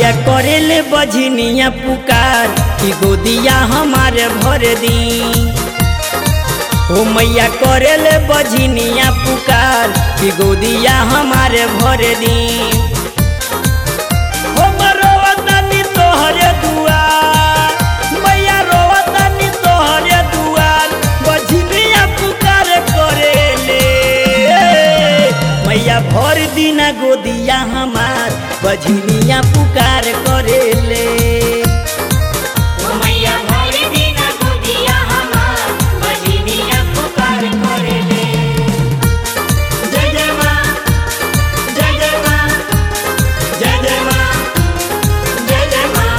मैया करेले बझनिया पुकार कि गोदिया हमारे भर दी ओ मैया करेले बझनिया पुकार कि गोदिया हमारे भर दी हम रोवतानी तोहरे दुआर मैया रोवतानी तोहरे दुआर बझनिया पुकार करेले मैया भर दिना गोदिया हमार बझनिया पुकार करेले ओ मैया भर दिन गोदिया हमार बजनिया पुकार करेले जय जय माँ जय जय माँ जय जय माँ जय जय माँ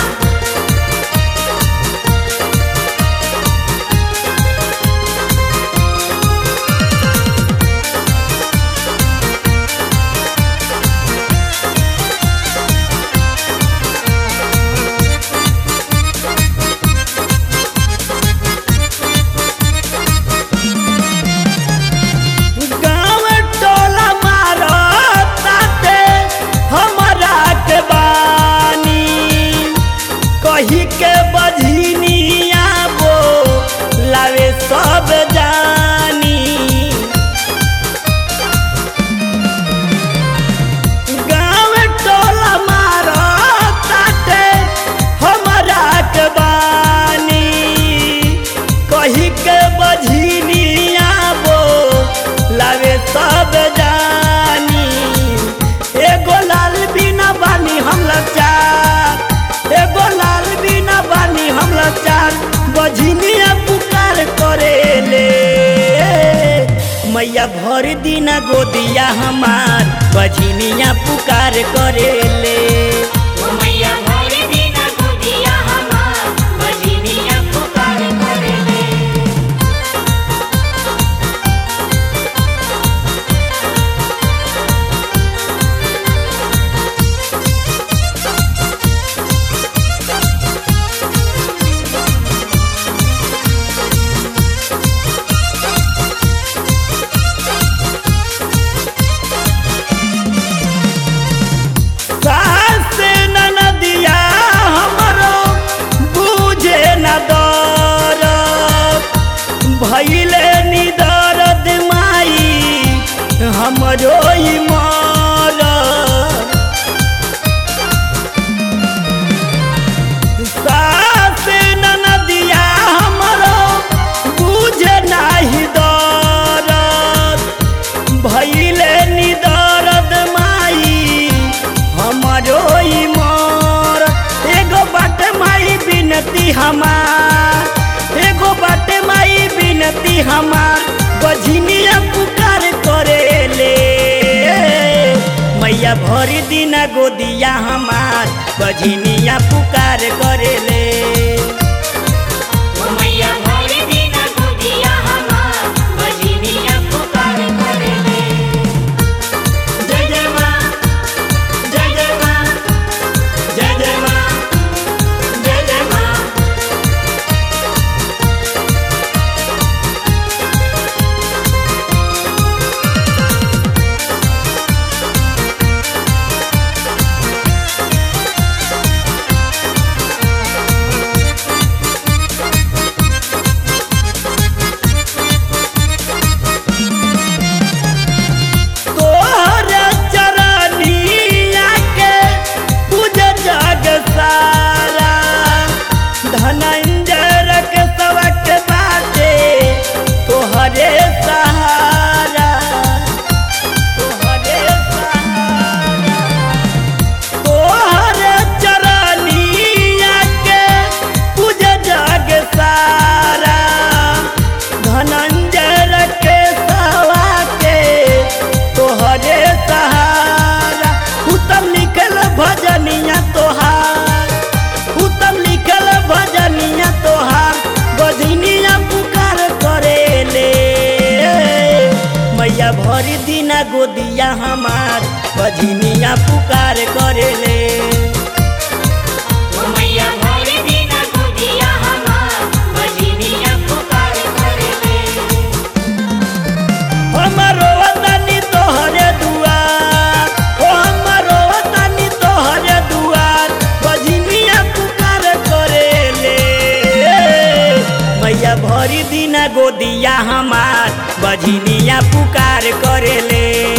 गाँव टोला मारो ताते हमरा के बानी कही के बझनिया वो लावे सब जानी गाँव टोला मारो ताते हमरा के बानी कही के बझनिया वो लावे सब जानी एगो लाल बिना बानी हम लाचार एगो लाल बिना बानी हम लाचार बझनिया पुकार करेले मैया भर दिना गोदिया हमार बझनिया पुकार करेले ओ मैया भर दिन गोदिया हमार बजनिया पुकार करेले सास ननदिया हमरो बुझे न दर भैले निदरद माई हमरो ई मर सास ननदिया हमरो बुझे नाही दरद भैले निदरद माई हमरो ई मोर एगो बाट माई बिनती हमार एगो बाट माई बिनती हमार बझनिया पुकार करेले मैया भर दिना गोदिया हमार बझनिया पुकार करेले ओ मैया भर दिन गोदिया हमार बजनिया पुकार करेले जय जय माँ जय जय माँ जय जय माँ जय जय माँ तोहर चरनिया के पूज जग सारा धनंजर के सबक बाटे तोहरे सहारा तोहरे सहारा तोहर चरनिया के पूज जग सारा धनंजर के सवा के तोहरे सहारा उत्तम लिखल भजनिया तोहार उत्तम लिखल भजनिया तोहार बजनिया पुकार करेले मैया भरी दिना गोदिया हमार बजनिया पुकार करेले ओ मैया भर दिन गोदिया हमार बजनिया पुकार करेले हमरो वतनी तोहरे दुआर ओ हमरो वतनी तोहरे दुआर गोदिया हमार बझनिया पुकार करेले